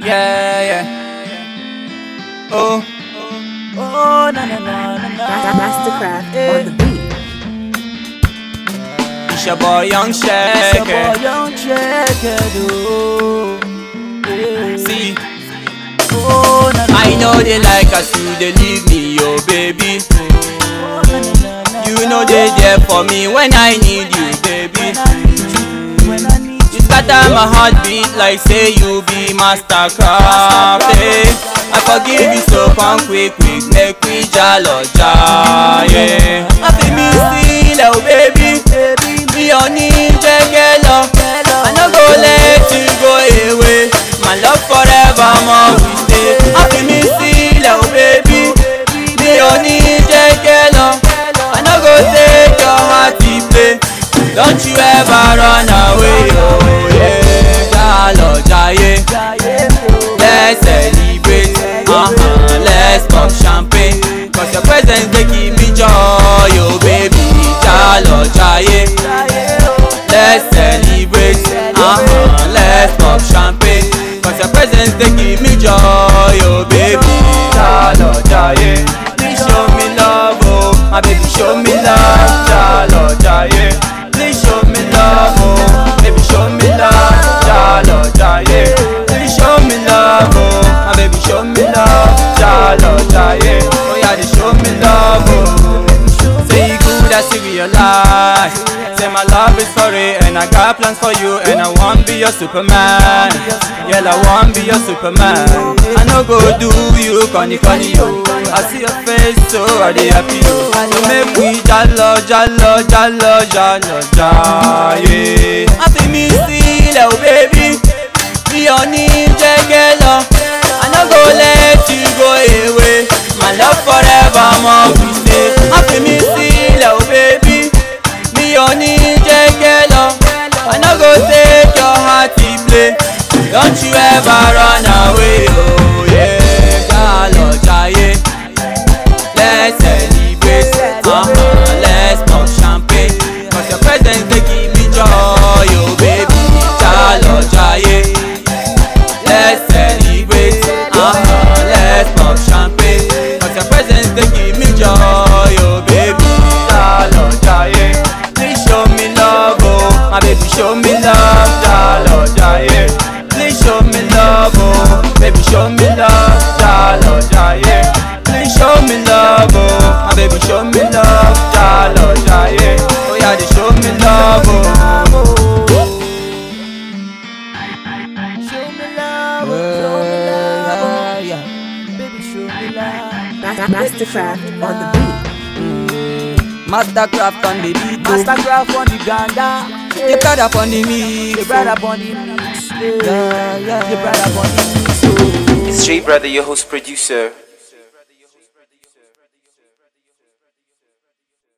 Yeah, yeah. Oh, Oh, na na na na na. Mastercraft on the beat. it's your boy Young It's your Shaker. boy Young Checker, do. Yeah. See, Oh, na na. I know they like us, you they leave me, yo baby. Oh, na na na na. You know they there for me when I need you, baby. When I need you, when I need You scatter my heartbeat like say you be Mastercraft. eh. I forgive you so come quick, quick, make we jalo ja, yeah. Happy me still, oh baby. baby, Me on jẹ́gẹ́ lọ. I no go let you go away. My love forever more we stay. Happy me still, oh baby. Mi ò ní jẹ́gẹ́ lọ. I no go take your heart to play. Don't you ever run away, oh yeah. Jálọ jayé, Jaiye mi o. let's celebrate. Uh-huh, let's pop champagne. Cause your presence dey give me joy, oh baby. Jálọ jayé. Jaiye o. Let's celebrate, uh-huh, let's pop champagne Cause your presence they give me joy, oh baby Jalo jaye, please show me love, oh My baby show me love, jalo jaye Please show me love, oh Baby show me love, jalo jaye Please show me love, oh My baby show me love, jalo jaye Oh yeah, they show me love, oh Say you good, I see realize. Say my love is for real, and I got plans for you, and I want be your Superman. Yeah, I want be your Superman. I no go do you, conny conny yo. I see your face, so I dey happy yo. So make we jalo, jalo, jalo, jalo, jalo, yeah. Happy me still, oh baby. Me on jẹ́gẹ́ lọ. I no go let you go away. My love forever more we stay. Happy me still, oh baby. Mi ò ní jẹ́gẹ́ lọ. I no go take your heart to play. Don't you ever run away, oh yeah. Jálọ jayé. Let's celebrate, uh-huh, let's pop champagne. Cause your presence dey give me joy, oh baby. Jálọ jayé. Let's celebrate, uh-huh, let's pop champagne Cause your presence they give me joy, oh baby Jalo jaye, please show me love, oh My baby show me love, jalo jaye Please show me love, oh Baby show me love, jalo jaye Please show me love, oh My baby show me love, jalo jaye Oh yeah, they show me love, oh Show me love, oh, show me love, yeah. oh. Baby, show me love. Ma- Mastercraft on the beat. Mastercraft on the beat, oh. Mastercraft on the ganda. You got up on the mix, The oh. brother on the mix. Yeah, yeah. The brother on the mix. oh. It's J Brother, your host producer.